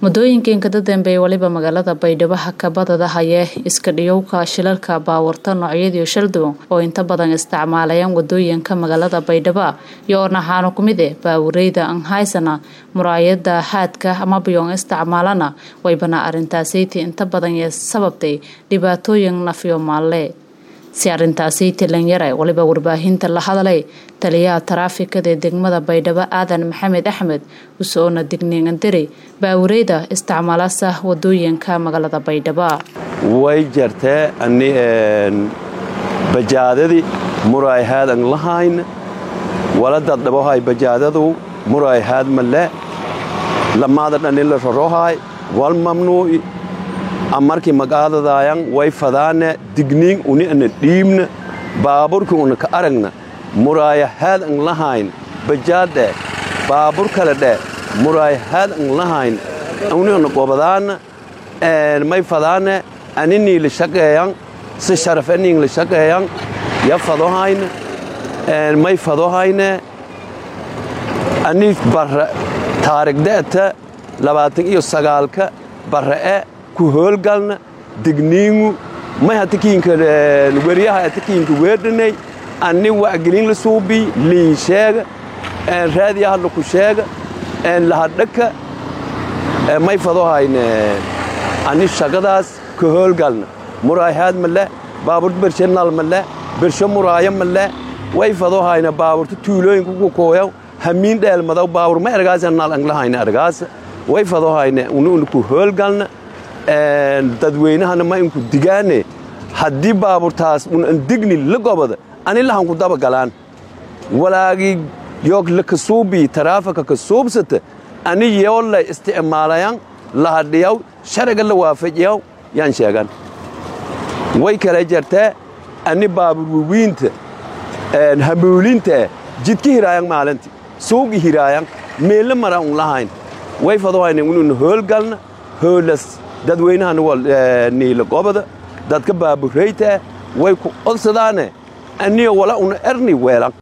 muddooyinkii inkada dambeeyey weliba magaalada baydhabo hakabadada hayee iska dhiyowka shilalka baawarta noocyadiio shalduwan oo inta badan isticmaalayaan wadooyinka magaalada baydhabo iyo ornaxaano ku mid eh baawureyda anhaysana muraayada haadka ama biyoon isticmaalana waybana arrintaasiti inta badan yee sababtay dhibaatooyin nafyo maalle si arrintaasi tilanyare waliba warbaahinta la hadalay taliyaha taraafikada ee degmada baydhabo aadan maxamed axmed usoona digniingandiri baawureyda isticmaalasa wadooyinka magaalada baydhabo way jartee ani bajaadadii muraayhaad an lahayn waladad dhabohay bajaadadu muraayhaad male lamaada dhanila rorohay wal mamnuuci amarkii magaadadaayan way fadaane digniin uni ana dhiibna baaburkii una ka aragna muraayahaad an lahayn bajaadhe baabur kale dhe muraayahaad an lahayn uni ana gobadaana may fadaane aninii la shaqeeyan si sharaf aniin la shaqeeyan ya fadohayne may fadohayne ani barra taarigde'ta labaatan iyo sagaalka barra'e ku hoolgalna digniingu may hatakiinka weryaha hatakiinka weerdhanay anni wacgelin la suubii liin sheega raadiya hadla ku sheega lahadhaka may fadohayne anni shaqadaas ka hoolgalna muraayhaad male baaburta bershe nal male bershe muraayo male way fadohayna baaburta tuulooyinka ku kooyaw hamiin dheelmadaw baabur ma ergaasa nal anglahayna ergaasa way fadohayne unu ku hoolgalna dadweynahana ma inku digaane haddii baaburtaas un an digni la gobada ani lahanku daba galaan walaagii yoog la kasuubii taraafika ka suubsata ani yoolla isticmaalayan lahadhiyaw sharaga la waafajiyaw yaan sheegan way kala jartee ani baabur wawiinta hamuulinta jidka hiraayan maalinti suugi hiraayan meella mara un lahayn way fadohayne ununa hoolgalna hoolas dadweynahana niila gobada dadka baaburaytaa way ku odsadaane aniyo wala una erni weelan